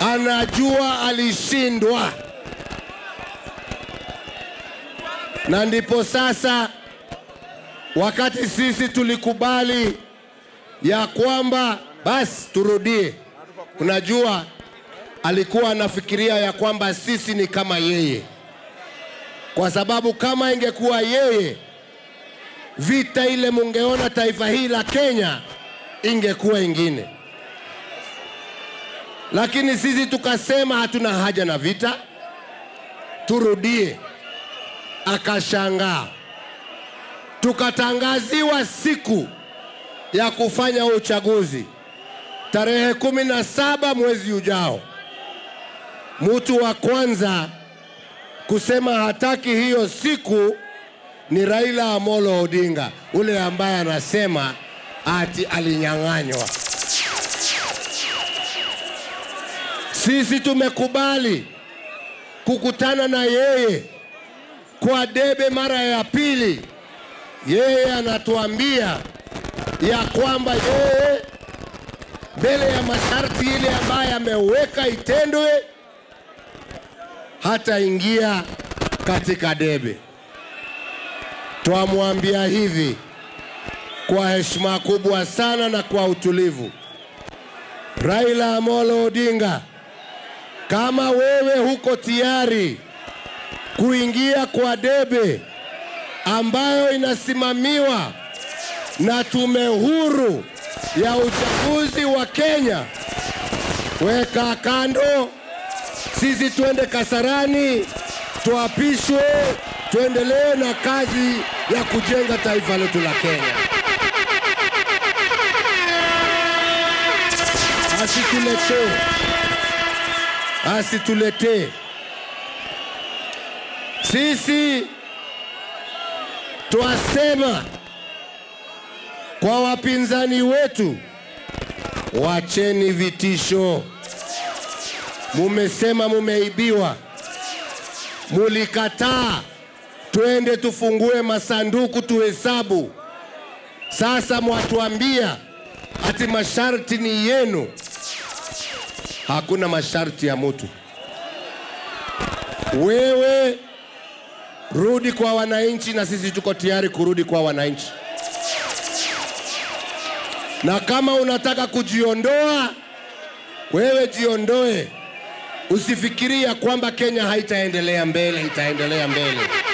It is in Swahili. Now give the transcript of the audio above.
anajua alishindwa, na ndipo sasa wakati sisi tulikubali ya kwamba basi turudie, unajua alikuwa anafikiria ya kwamba sisi ni kama yeye, kwa sababu kama ingekuwa yeye, vita ile mungeona taifa hili la Kenya ingekuwa ingine, lakini sisi tukasema hatuna haja na vita, turudie. Akashangaa, tukatangaziwa siku ya kufanya uchaguzi tarehe kumi na saba mwezi ujao. Mtu wa kwanza kusema hataki hiyo siku ni Raila Amolo Odinga, ule ambaye anasema ati alinyang'anywa. Sisi tumekubali kukutana na yeye kwa debe mara ya pili. Yeye anatuambia ya kwamba yeye mbele ya masharti ile ambayo ameweka itendwe, hataingia katika debe. Twamwambia hivi kwa heshima kubwa sana na kwa utulivu, Raila Amolo Odinga, kama wewe huko tayari kuingia kwa debe ambayo inasimamiwa na tume huru ya uchaguzi wa Kenya, weka kando, sisi twende Kasarani, tuapishwe, tuendelee na kazi ya kujenga taifa letu la Kenya. Asituletee, asituletee sisi twasema kwa wapinzani wetu, wacheni vitisho. Mumesema mumeibiwa, mulikataa twende tufungue masanduku tuhesabu. Sasa mwatuambia ati masharti ni yenu. Hakuna masharti ya mutu. Wewe rudi kwa wananchi, na sisi tuko tayari kurudi kwa wananchi na kama unataka kujiondoa, wewe jiondoe. Usifikiria kwamba Kenya haitaendelea mbele, itaendelea mbele.